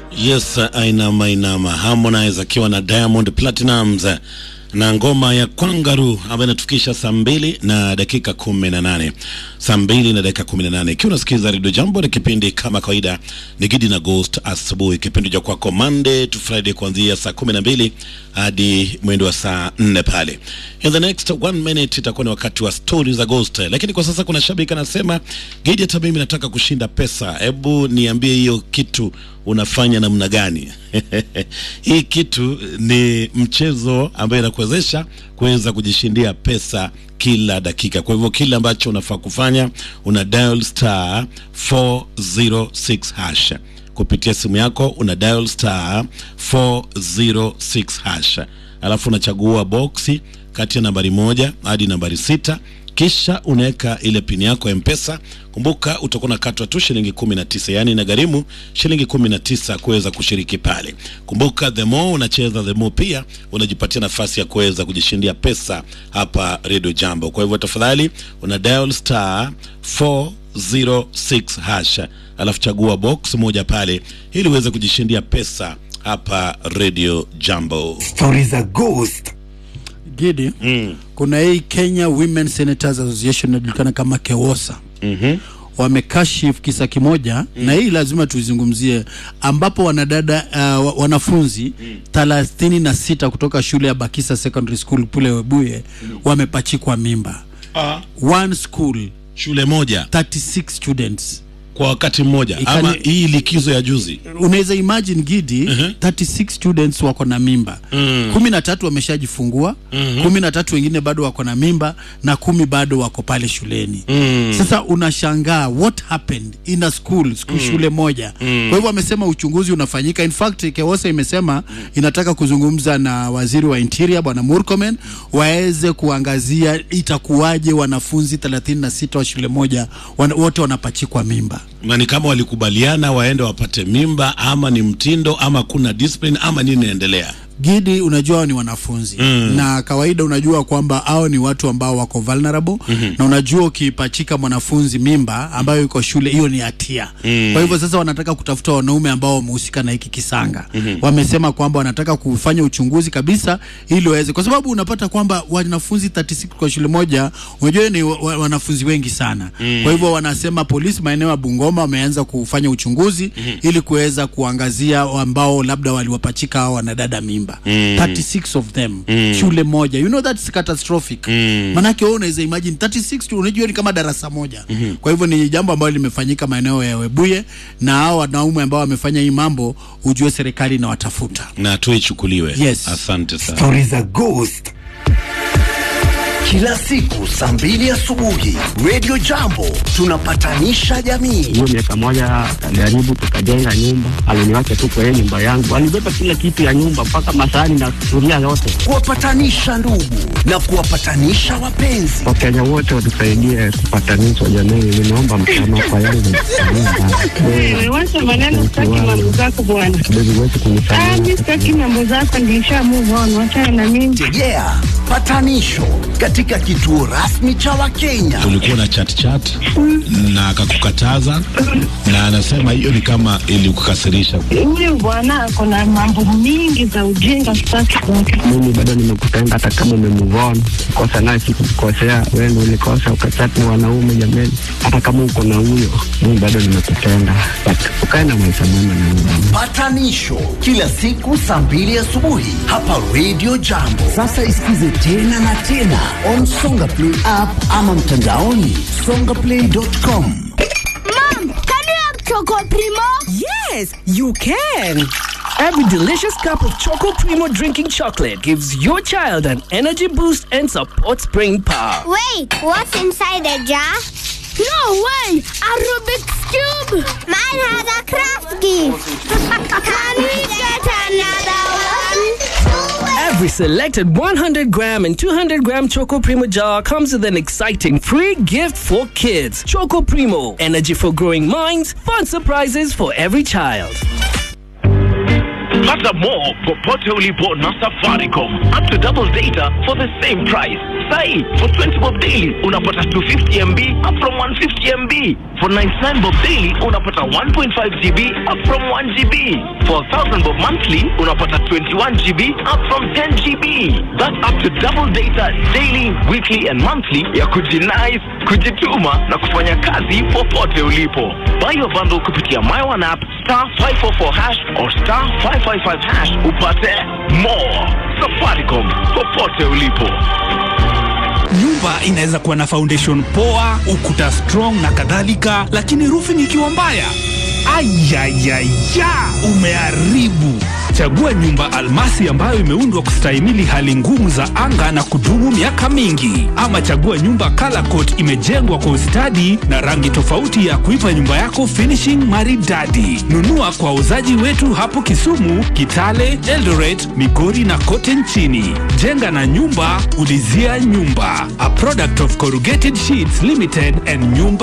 Yes, ainama inama Harmonize akiwa na Diamond Platinumz na ngoma ya Kwangaru ambayo inatufikisha saa mbili na dakika kumi na nane saa mbili na dakika kumi na nane ikiwa unasikiza redio Jambo, ni kipindi kama kawaida ni Gidi na Ghost asubuhi, kipindi cha kwako Monday to Friday kuanzia saa kumi na mbili hadi mwendo wa saa nne pale. In the next one minute itakuwa ni wakati wa stori za Ghost, lakini kwa sasa kuna shabiki anasema, Gidi, hata mimi nataka kushinda pesa, hebu niambie hiyo kitu unafanya namna gani? Hii kitu ni mchezo ambayo inakuwezesha kuweza kujishindia pesa kila dakika. Kwa hivyo kile ambacho unafaa kufanya una dial star 406 hash kupitia simu yako, una dial star 406 hash, alafu unachagua boksi kati ya nambari moja hadi nambari sita kisha unaweka ile pini yako ya Mpesa. Kumbuka utakuwa unakatwa tu shilingi kumi na tisa yaani inagharimu shilingi kumi na tisa kuweza kushiriki pale. Kumbuka the more unacheza the more pia unajipatia nafasi ya kuweza kujishindia pesa hapa Radio Jambo. Kwa hivyo tafadhali una dial star 406 hash, alafu chagua box moja pale ili uweze kujishindia pesa hapa Radio Jambo. Stori za Ghost. Gidi, Mm. kuna hii Kenya Women Senators Association inajulikana kama KEWOSA Mhm. wamekashifu kisa kimoja na hii lazima tuizungumzie, ambapo wanadada uh, wa- wanafunzi thelathini na sita kutoka shule ya Bakisa Secondary School kule Webuye wamepachikwa mimba. Ah, One school shule moja 36 students. kwa wakati mmoja Ikani- ama hii likizo ya juzi Unaweza imagine Gidi, 36 students wako na mimba Mm. kumi na tatu wameshajifungua kumi na tatu wengine bado wako na mimba na kumi bado wako pale shuleni Mm. sasa unashangaa what happened in a school, school shule moja kwa hivyo wamesema uchunguzi unafanyika in fact Kewosa imesema inataka kuzungumza na waziri wa interior bwana Murkomen waweze kuangazia itakuwaje wanafunzi 36 wa shule moja wana, wote wanapachikwa mimba na ni kama walikubaliana waende wapate mimba ama ni mtindo ama kuna discipline ama nini inaendelea Gidi, unajua hao ni wanafunzi mm. na kawaida unajua kwamba hao ni watu ambao wako vulnerable mm-hmm. na unajua ukipachika mwanafunzi mimba ambayo iko shule, hiyo ni hatia mm. kwa hivyo sasa wanataka kutafuta wanaume ambao wamehusika na hiki kisanga mm-hmm. wamesema kwamba wanataka kufanya uchunguzi kabisa ili waweze, kwa sababu unapata kwamba wanafunzi 36 kwa shule moja, unajua ni wa, wa, wanafunzi wengi sana mm. kwa hivyo wanasema polisi maeneo ya Bungoma wameanza kufanya uchunguzi mm-hmm. ili kuweza kuangazia ambao labda waliwapachika hao wanadada mimba mm. 36 of them mm. shule moja you know that's catastrophic mm. manake wewe unaweza imagine 36 tu, unajua ni kama darasa moja mm-hmm. kwa hivyo ni jambo ambalo limefanyika maeneo ya Webuye na hao wanaume ambao wamefanya hii mambo ujue serikali inawatafuta na tu ichukuliwe Yes. asante sana Stori za Ghost. Kila siku saa mbili asubuhi Radio Jambo tunapatanisha jamii. hiyo miaka moja alijaribu tukajenga nyumba, aliniwacha tu kwa hiyo nyumba yangu, alibeba kila kitu ya nyumba mpaka masahani na sufuria yote. Kuwapatanisha ndugu na kuwapatanisha wapenzi. Wakenya wote watusaidie kupatanishwa jamii, nimeomba msamaha kwa yale Wewe wacha maneno, sitaki mambo zako bwana. kidogo wetu Ah, kunisamehe. mimi sitaki mambo zako, nilisha move on, wachana na mimi. Tegea patanisho katika kituo rasmi cha Wakenya. ulikuwa na chat chat na akakukataza na anasema hiyo ni kama ilikukasirisha Huyu bwana ako na mambo mingi za ujinga, sitaki kwake. Mimi bado nimekupenda hata kama umemuvon kosa naye sikukukosea, wewe ndio ulikosa ukachati na wanaume jameni. Hata kama uko na huyo, mimi bado nimekupenda, but ukae na maisha mema na mimi. Patanisho kila siku saa mbili asubuhi hapa Radio Jambo. Sasa isikize tena na tena on Songa Play app ama mtandaoni songaplay.com. Mom, can you have Choco Primo? Yes, you can. Every delicious cup of Choco Primo drinking chocolate gives your child an energy boost and supports brain power. Wait, what's inside the jar? No way! A Rubik's Cube! Mine has a craft gift! can we get another one? Every selected 100 gram and 200 gram Choco Primo jar comes with an exciting free gift for kids. Choco Primo, energy for growing minds, fun surprises for every child. Pata more popote ulipo na Safaricom. Up to double data for the same price. sai for 20 bob daily unapata 250 mb up from 150 mb for 99 bob daily unapata 1.5 gb up from 1 gb for 1000 bob monthly unapata 21 gb up from 10 gb that's up to double data daily weekly and monthly ya kujinais kujituma na kufanya kazi popote ulipo buy your bundle kupitia my one app star 544 hash or star 555 hash upate more safaricom popote ulipo nyumba inaweza kuwa na foundation poa ukuta strong na kadhalika lakini roofing ikiwa mbaya ayayaya umeharibu chagua nyumba almasi ambayo imeundwa kustahimili hali ngumu za anga na kudumu miaka mingi ama chagua nyumba color coat imejengwa kwa ustadi na rangi tofauti ya kuipa nyumba yako finishing maridadi nunua kwa wauzaji wetu hapo kisumu kitale eldoret migori na kote nchini jenga na nyumba ulizia nyumba a product of corrugated sheets limited and nyumba